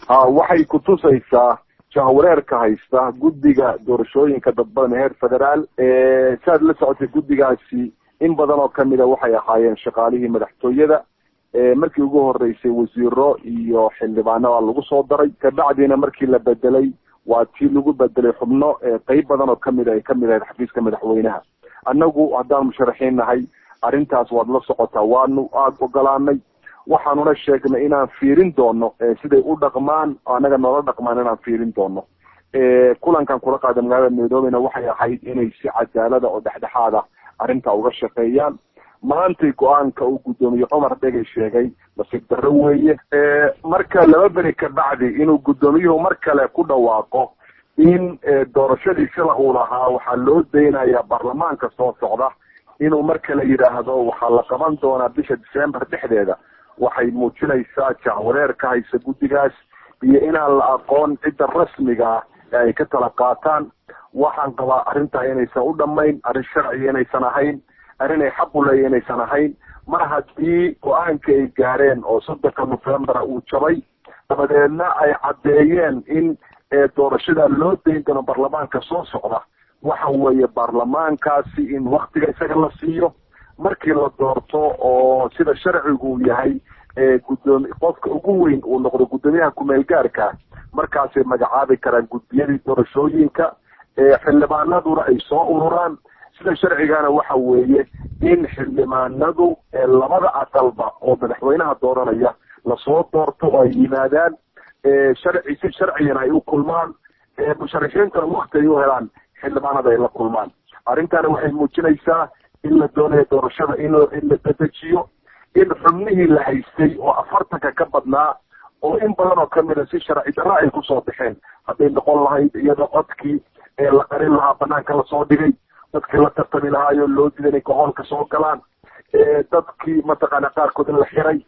ha waxay kutusaysaa jahwareerka haysta guddiga doorashooyinka dadbadan heer federaal saad la socotay guddigaasi in badan oo kamida waxay ahaayeen shaqaalihii madaxtooyada markii ugu horeysay wasiiro iyo xildhibaanada lagu soo daray kabacdiina markii la bedelay waa tii lagu bedelay xubno qeyb badan oo kamid ay kamid ahayd xafiiska madaxweynaha annagu haddaan musharaxiin nahay arrintaas waad la socotaa waanu aada ogolaanay waxaanuna sheegnay inaan fiirin doono siday u dhaqmaan annaga noola dhaqmaan inaan fiirin doono kulankan kula qaada magaalada nairobina waxay ahayd inay si cadaalada oo dhexdhexaada arrintaa uga shaqeeyaan maantay go-aanka uu guddoomiye cumar dhegay sheegay nasiib darro weeye marka laba beri ka bacdi inuu guddoomiyuhu mar kale ku dhawaaqo in doorashadii sila uu lahaa waxaa loo daynayaa baarlamaanka soo socda inuu mar kale yidhaahdo waxaa la qaban doonaa bisha december dhexdeeda waxay muujinaysaa jahwareer ka haysa guddigaas iyo inaan la aqoon cidda rasmiga ah ee ay ka tala qaataan waxaan qabaa arrintaa inaysan u dhamayn arrin sharciga inaysan ahayn arrin ay xaq u leeya inaysan ahayn mar haddii go-aanka ay gaareen oo soddonka novembera uu jabay dabadeedna ay caddeeyeen in doorashada loo dayn doono baarlamaanka soo socda waxa weeye baarlamaankaasi in waktiga isaga la siiyo markii la doorto oo sida sharcigu uu yahay gudoomi qofka ugu weyn uu noqdo guddoomiyaha kumeel gaarka markaasay magacaabi karaan guddiyadii doorashooyinka xildhibaanaduna ay soo ururaan sida sharcigana waxa weeye in xildhibaanadu labada aqalba oo madaxweynaha dooranaya lasoo doorto oo ay yimaadaan sharci si sharcigana ay u kulmaan musharaxiintana wakti ay u helaan xildhibaanada ay la kulmaan arrintana waxay muujinaysaa in la doonayo doorashada in in la dedejiyo in xubnihii la haystay oo afartanka ka badnaa oo in badan oo kamida si sharci darro ay kusoo baxeen hadday noqon lahayd iyadoo codkii ee la qarin lahaa banaanka lasoo dhigay dadkii la tartami lahaayoo loo diday inay gohoolka soo galaan dadkii mataqaana qaarkood in la xiray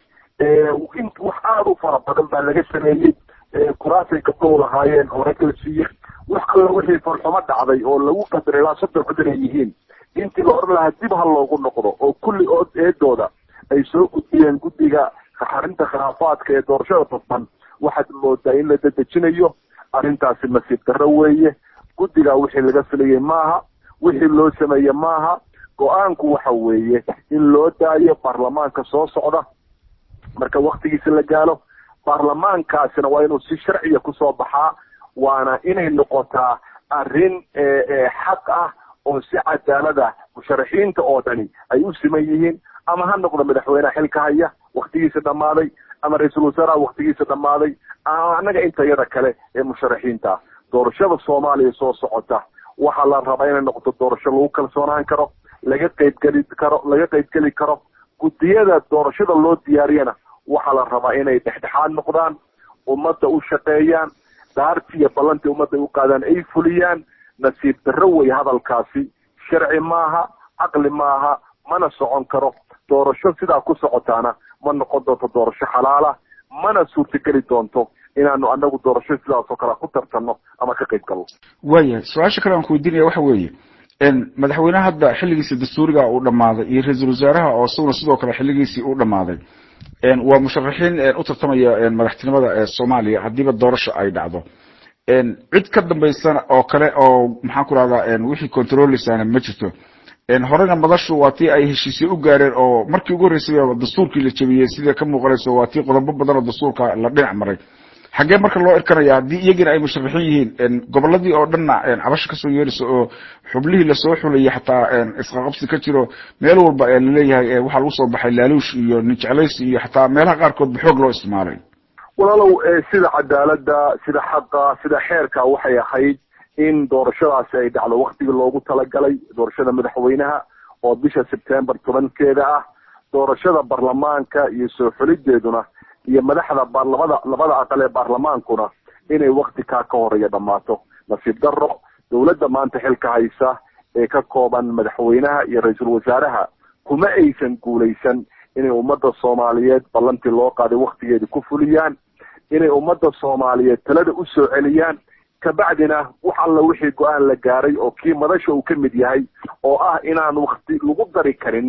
in wax aada u fara badan baa laga sameeyey kuraasay gabdhow lahaayeen oo rag la siiyey wax alla wixii farxumo dhacday oo lagu qadaray ilaa soddon cod inay yihiin intii la odhan lahaa dib ha loogu noqdo oo kulli oo eedooda ay soo gudbiyeen guddiga xarinta khilaafaadka ee doorashada dadban waxaad moodaa in la dedejinayo arrintaasi nasiib darro weeye guddiga wixii laga filayay maaha wixii loo sameeye maaha go-aanku waxa weeye in loo daayo baarlamaanka soo socda marka waktigiisa la gaalo baarlamaankaasina waa inuu si sharciya kusoo baxaa waana inay noqotaa arrin xaq ah oo si cadaalada musharaxiinta oo dhani ay u siman yihiin ama ha noqdo madaxweyneha xilka haya waktigiisa dhammaaday ama ra-iisul wasaaraha waktigiisa dhammaaday ama annaga intayada kale ee musharaxiinta doorashada soomaaliya soo socota waxaa la rabaa inay noqoto doorasho lagu kalsoonaan karo laga qeybgeli karo laga qeybgeli karo guddiyada doorashada loo diyaariyana waxaa la rabaa inay dhexdhexaad noqdaan ummadda u shaqeeyaan daartii iyo ballantii ummadda ay u qaadaan ay fuliyaan nasiib darro wey hadalkaasi sharci maaha caqli maaha mana socon karo doorasho sidaa ku socotaana ma noqon doonto doorasho xalaala mana suurtageli doonto inaanu anagu doorasho sidaas oo kale ku tartanno ama ka qayb galno waayahay su-aasha kale aan ku weydiinaya waxa weeye madaxweyneha hadda xilligiisa dastuuriga uu dhammaaday iyo ra-iisul wasaaraha oo isaguna sidoo kale xilligiisii uu dhammaaday waa musharaxiin u tartamaya madaxtinimada soomaaliya haddiiba doorasho ay dhacdo cid ka dambaysana oo kale oo maxaan ku rahdaa wixii controleysaana ma jirto horena madashu waa tii ay heshiisye u gaareen oo markii ugu horreysay dastuurkii la jebiyey sida ka muuqanayso waa tii qodobo badan oo dastuurka la dhinac maray xaggee marka loo irkanaya haddii iyagina ay musharaxiin yihiin goboladii oo dhanna cabasho kasoo yeerayso oo xublihii lasoo xulayay xataa isqaqabsi ka jiro meel walba laleeyahay waxaa lagu soo baxay laaluush iyo ninjeclaysi iyo xataa meelaha qaarkoodba xoog loo isticmaalay walaalow sida cadaalada sida xaqa sida xeerka waxay ahayd in doorashadaasi ay dhacdo waktigii loogu talagalay doorashada madaxweynaha oo bisha sebtember tobankeeda ah doorashada baarlamaanka iyo soo xulideeduna iyo madaxda labada labada aqal ee baarlamaankuna inay wakti kaa ka horeeya dhammaato nasiib darro dowladda maanta xilka haysa ee ka kooban madaxweynaha iyo ra-iisul wasaaraha kuma aysan guulaysan inay ummadda soomaaliyeed ballantii loo qaaday waktigeeda ku fuliyaan inay ummadda soomaaliyeed talada u soo celiyaan kabacdina wax alla wixii go-aan la gaaray oo kii madasha uu ka mid yahay oo ah inaan wakti lagu dari karinin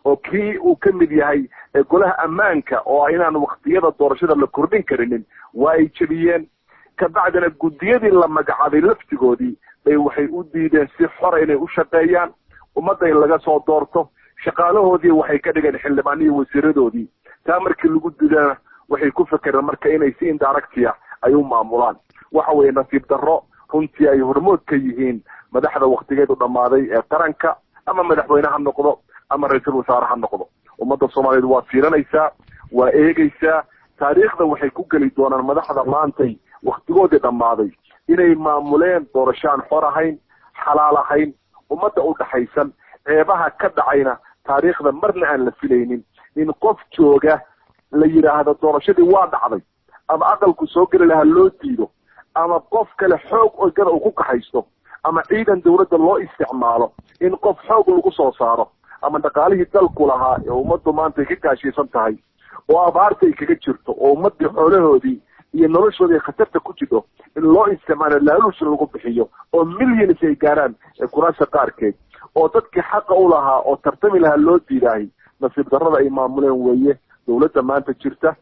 oo kii uu ka mid yahay golaha ammaanka oo inaan waktiyada doorashada la kordhin karinin waa ay jebiyeen kabacdina guddiyadii la magacaabay laftigoodii bay waxay u diideen si xora inay u shaqeeyaan ummadda in laga soo doorto shaqaalahoodii waxay ka dhigeen xildhibaanihii wasiiradoodii taa markii lagu didana waxay ku fekereen marka inay si indaractia ay u maamulaan waxa weeye nasiib darro runtii ay hormood ka yihiin madaxda waktigeedu dhammaaday ee qaranka ama madaxweyne ha noqdo ama ra-iisul wasaare ha noqdo ummadda soomaaliyeed waa fiiranaysaa waa eegaysaa taariikhda waxay ku geli doonaan madaxda maantay waktigoodii dhammaaday inay maamuleen doorashaan xor ahayn xalaal ahayn ummadda u dhaxaysan ceebaha ka dhacayna taariikhda marna aan la filaynin in qof jooga la yidhaahdo doorashadii waa dhacday ama aqalku soo geli lahaa loo diido ama qof kale xoog ogada uu ku kaxaysto ama ciidan dawladda loo isticmaalo in qof xoog lagu soo saaro ama dhaqaalihii dalku lahaa ee ummaddu maanta ay ka gaashiisan tahay oo abaarta ay kaga jirto oo ummaddii xoolahoodii iyo noloshoodii khatarta ku jidho in loo isticmaalo laaluush lagu bixiyo oo millions ay gaaraan kuraasha qaarkeed oo dadkii xaqa u lahaa oo tartami lahaa loo diidaahay nasiib darrada ay maamuleen weeye dawladda maanta jirta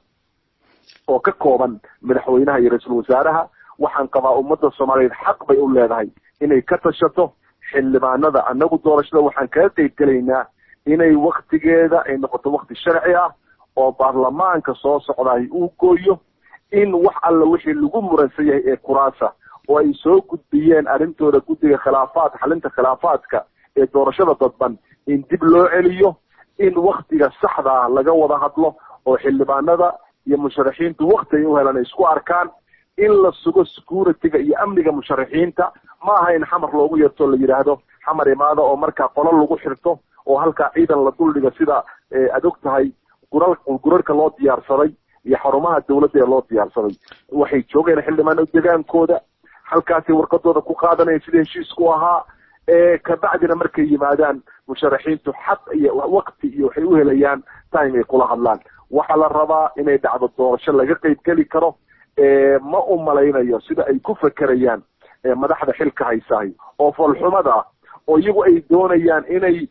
oo ka kooban madaxweynaha iyo ra-iisul wasaaraha waxaan qabaa ummadda soomaaliyeed xaq bay u leedahay inay ka tashato xildhibaanada annagu doorashada waxaan kaga qeyb gelaynaa inay waktigeeda ay noqoto wakti sharci ah oo baarlamaanka soo socdaay uu gooyo in wax alla wixii lagu muransan yahay ee kuraasa oo ay soo gudbiyeen arrintooda guddiga khilaafaad xalinta khilaafaadka ee doorashada dadban in dib loo celiyo in waktiga saxda ah laga wada hadlo oo xildhibaanada iyo musharaxiintu wakti ay u helaan ay isku arkaan in la sugo security-ga iyo amniga musharaxiinta ma aha in xamar loogu yeerto la yidhaahdo xamar imaada oo markaa qolo lagu xirto oo halkaa ciidan la duldhiga sida aad og tahay gural gurarka loo diyaarsaday iyo xarumaha dawladda ee loo diyaarsaday waxay joogeen xildhibaano degaankooda halkaasay warqadooda ku qaadanayeen sida heshiisku ahaa kabacdina markay yimaadaan musharaxiintu xaq iyo wakti iyo waxay u helayaan time ay kula hadlaan waxaa la rabaa inay dhacdo doorasho laga qeyb geli karo ma u malaynayo sida ay ku fekerayaan madaxda xilka haysahay oo foolxumada ah oo iyagu ay doonayaan inay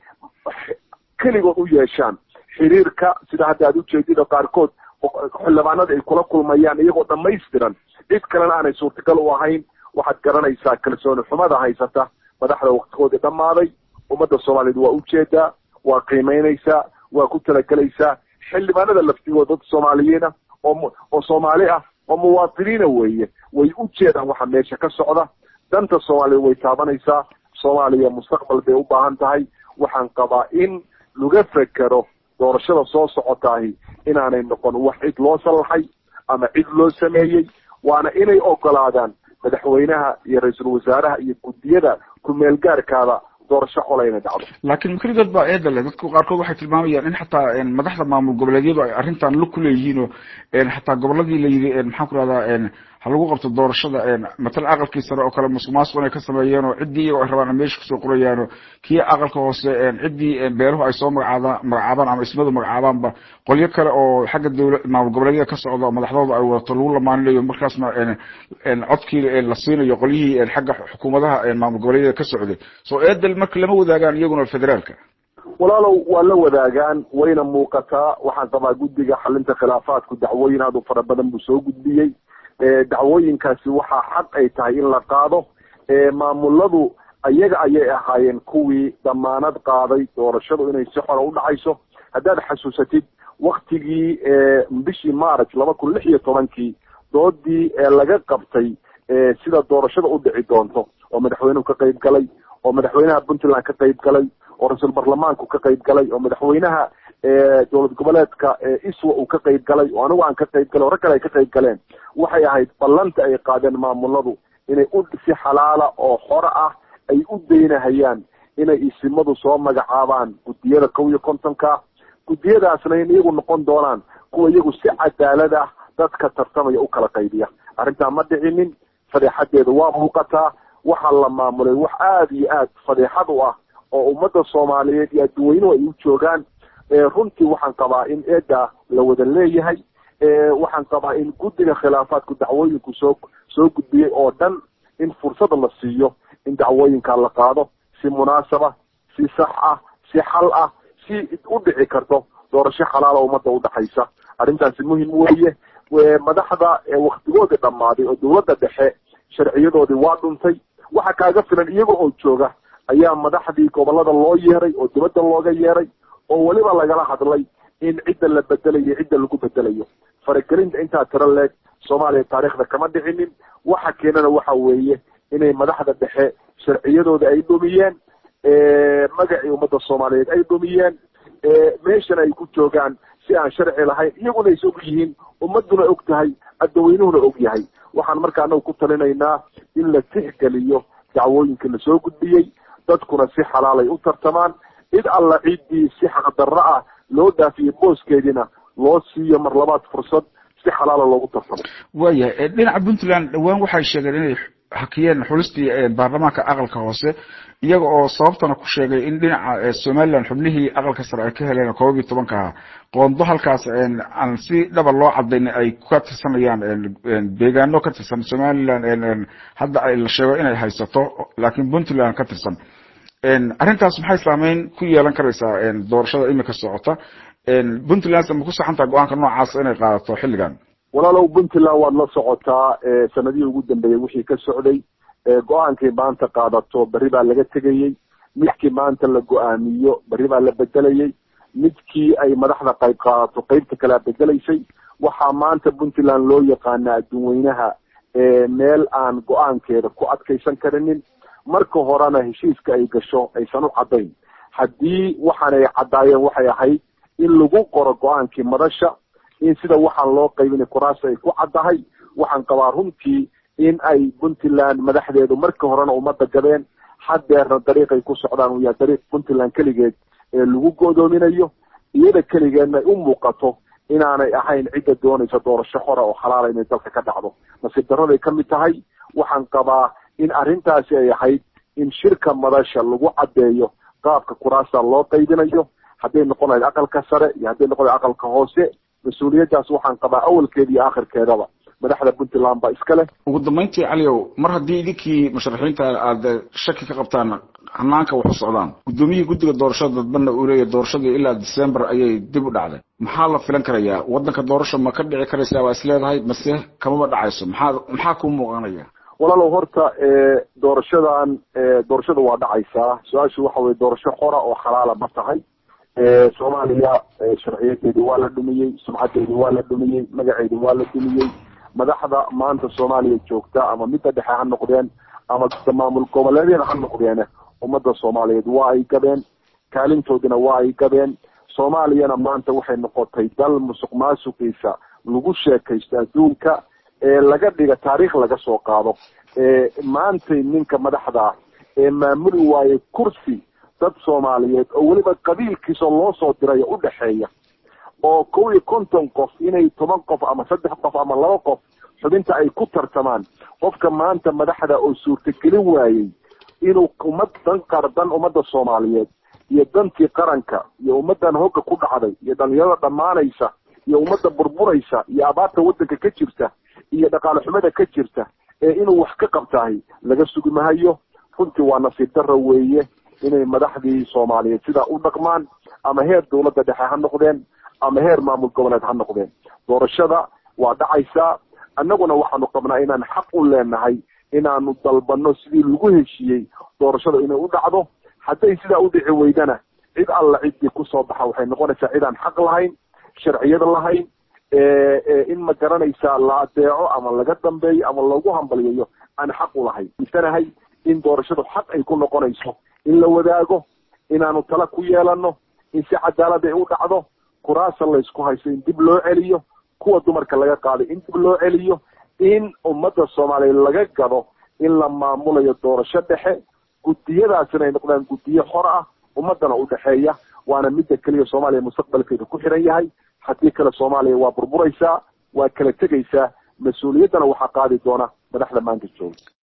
keligood u yeeshaan xiriirka sida hadda aad ujeedida qaarkood xildhibaanada ay kula kulmayaan iyagoo dhamaystiran cid kalena aanay suurtagal u ahayn waxaad garanaysaa kalsooni xumada haysata madaxda waktigoodii dhammaaday ummadda soomaaliyeed waa ujeedaa waa qiimeynaysaa waa ku talagelaysaa xildhibaanada laftigooda dad soomaaliyiina oo oo soomaali ah oo muwaadiniina weeye way u jeedaan waxa meesha ka socda danta soomaaliya way taabanaysaa soomaaliya mustaqbal bay u baahan tahay waxaan qabaa in laga fekero doorashada soo socotaahi inaanay noqon wax cid loo sallaxay ama cid loo sameeyey waana inay ogolaadaan madaxweynaha iyo ra-iisul wasaaraha iyo guddiyada ku-meel gaarkaada doorasho qola inay dhacdo laakiin makri dad baa eeda leh dadku qaarkood waxay tilmaamayaan in xataa madaxda maamul goboleedyadu ay arrintan lug ku leeyihiin oo xataa goboladii la yidhi maxaan ku rahdaa ha lagu qabto doorashada matalan aqalkii sare oo kale musuq maasuq inay ka sameeyeen oo ciddii iyagoo ay rabaan ay meesha kusoo qorayaan oo kii aqalka hoose ciddii beeruhu ay soo magacaadaan magacaabaan ama ismadu magacaabaanba qolyo kale oo xagga dowla maamul goboleedyada ka socda oo madaxdooda ay wadato lagu lamaaninayo markaasna codkii la siinayo qolyihii xagga xukuumadaha maamul goboleedyada ka socday soo eedel marka lama wadaagaan iyaguna federaalka walaalow waa la wadaagaan wayna muuqataa waxaan qabaa guddiga xalinta khilaafaadku dacwooyin aad u fara badan buu soo gudbiyey dacwooyinkaasi waxaa xaq ay tahay in la qaado maamuladu ayaga ayay ahaayeen kuwii damaanad qaaday doorashadu inay si xora u dhacayso haddaad xasuusatid waktigii bishii march laba kun lix iyo tobankii doodii laga qabtay sida doorashada u dhici doonto oo madaxweynuhu ka qayb galay oo madaxweynaha puntland ka qayb galay oo ra-iisul baarlamaanku ka qayb galay oo madaxweynaha dowlad goboleedka iswa uu ka qayb galay oo anigu aan ka qayb galay oo rag kale ay ka qayb galeen waxay ahayd ballanta ay qaadeen maamuladu inay u si xalaala oo xore ah ay u daynahayaan inay isimadu soo magacaabaan guddiyada kow iyo kontonka guddiyadaasna in iyagu noqon doonaan kuwa iyagu si cadaalad ah dadka tartamaya u kala qaybiya arrintaa ma dhicinin fadeexadeeda waa muuqataa waxaa la maamulay wax aada iyo aad fadeexad u ah oo ummadda soomaaliyeed iyo adduweynuhu ay u joogaan runtii waxaan qabaa in eeda la wada leeyahay waxaan qabaa in guddiga khilaafaadku dacwooyinku soo soo gudbiyey oo dhan in fursada la siiyo in dacwooyinkaa la qaado si munaasaba si sax ah si xal ah si u dhici karto doorasho xalaala ummadda udhexaysa arrintaasi muhim weeye madaxda waktigoodii dhammaaday oo dawladda dhexe sharciyadoodii waa dhuntay waxa kaaga filan iyaga oo jooga ayaa madaxdii gobolada loo yeeray oo dibadda looga yeeray oo weliba lagala hadlay in cidda la bedelayo cidda lagu bedelayo faragelinta intaa tiro leeg soomaaliya taariikhda kama dhicinin waxa keenana waxa weeye inay madaxda dhexe sharciyadooda ay dhumiyeen magacii ummadda soomaaliyeed ay dhumiyeen meeshana ay ku joogaan si aan sharci lahayn iyaguna is og yihiin ummaduna og tahay adaweynuhuna og yahay waxaan marka anagu ku talinaynaa in la tixgeliyo dacwooyinka lasoo gudbiyey dadkuna si xalaalay u tartamaan cid alla ciddii si xaqdarro ah loo dhaafiyey booskeediina loo siiyo mar labaad fursad si xalaala loogu tartamo waayahay dhinaca puntland dhawaan waxay sheegeen inay hakiyeen xulistii baarlamaanka aqalka hoose iyaga oo sababtana ku sheegay in dhinaca somaliland xubnihii aqalka sare ay ka heleen koob iyo tobanka ah qoondo halkaas aan si dhaba loo cadayn ay ka tirsanayaan deegaano ka tirsan somaliland hadda la sheego inay haysato laakiin puntland ka tirsan arrintaas maxay saameyn ku yeelan karaysaa doorashada imika socota puntland ma ku saxantaha go-aanka noocaas inay qaadato xilligan walaalow puntland waad la socotaa sanadihii ugu dambeeyey wixii ka socday go-aankay maanta qaadato berri baa laga tegayey midkii maanta la go-aamiyo berri baa la bedelayey midkii ay madaxda qayb qaadato qeybta kalea bedelaysay waxaa maanta puntland loo yaqaana adduunweynaha meel aan go-aankeeda ku adkaysan karinin marka horena heshiiska ay gasho aysan u caddayn haddii waxaan ay caddaayeen waxay ahayd in lagu qoro go-aankii madasha in sida waxaan loo qaybinay kuraas ay ku caddahay waxaan qabaa runtii in ay puntland madaxdeedu marka horena ummadda gadeen haddeerna dariiqay ku socdaan uu yahay dariiq puntland keligeed ee lagu go'doominayo iyada keligeedna ay u muuqato inaanay ahayn cidda doonaysa doorasho xora oo xalaala inay dalka ka dhacdo nasiib darraday ka mid tahay waxaan qabaa in arrintaasi ay ahayd in shirka madasha lagu caddeeyo qaabka kuraasta loo qaybinayo hadday noqon lahayd aqalka sare iyo hadday noqon lahayd aqalka hoose mas-uuliyaddaas waxaan qabaa awalkeeda iyo aakhirkeedaba madaxda puntland baa iska leh ugu dambeyntii caliow mar haddii idinkii musharaxiinta aada shaki ka qabtaan hanaanka wax u socdaan guddoomiyihii guddiga doorashada dadbana uu leeyahy doorashadii ilaa december ayay dib u dhacday maxaa la filan karayaa waddanka doorasho ma ka dhici karaysaa waa is leedahay mase kamama dhacayso maxaa maxaa kuu muuqanaya walaalow horta doorashadan doorashada waa dhacaysaa su-aashu waxa weye doorasho xora oo xalaala ma tahay soomaaliya sharciyadeedi waa la dhumiyey sumcadeedi waa la dhumiyey magaceedi waa la dhumiyey madaxda maanta soomaaliya joogta ama midda dhexe ha noqdeen ama maamul goboleedyada ha noqdeen ummadda soomaaliyeed waa ay gadeen kaalintoodina waa ay gadeen soomaaliyana maanta waxay noqotay dal musuq maasuqiisa lagu sheekaysto adduunka ee laga dhiga taariikh laga soo qaado maantay ninka madaxda ah ee maamuli waaye kursi dad soomaaliyeed oo weliba qabiilkiisa loo soo dirayo u dhexeeya oo kow iyo konton qof inay toban qof ama saddex qof ama laba qof xubinta ay ku tartamaan qofka maanta madaxda oo suurtagelin waayey inuu ummad dan qardan ummadda soomaaliyeed iyo dantii qaranka iyo ummaddan hogga ku dhacday iyo dhalinyarada dhammaanaysa iyo ummadda burburaysa iyo abaarta waddanka ka jirta iyo dhaqaale xumada ka jirta ee inuu wax ka qabtahay laga sugi mahayo runtii waa nasiib darro weeye inay madaxdii soomaaliyeed sidaa u dhaqmaan ama heer dawladda dhexe ha noqdeen ama heer maamul goboleed ha noqdeen doorashada waa dhacaysaa annaguna waxaanu qabnaa inaan xaq u leenahay inaanu dalbano sidii lagu heshiiyey doorashada inay u dhacdo hadday sidaa u dhici weydana cid alla ciddii kusoo baxa waxay noqonaysaa cid aan xaq lahayn sharciyad lahayn in ma garanaysaa la adeeco ama laga dambeeyo ama lagu hambaliyayo aan xaq u lahayn misanahay in doorashadu xaq ay ku noqonayso in la wadaago inaanu tala ku yeelano in si cadaalad ay u dhacdo kuraasa laysku haysto in dib loo celiyo kuwa dumarka laga qaaday in dib loo celiyo in ummadda soomaaliya laga gado in la maamulayo doorasho dhexe guddiyadaasina ay noqdaan guddiyo xor ah ummaddana u dhexeeya waana midda keliya soomaaliya mustaqbalkeeda ku xiran yahay haddii kale soomaaliya waa burburaysaa waa kala tegaysaa mas-uuliyaddana waxaa qaadi doona madaxda maanta jooga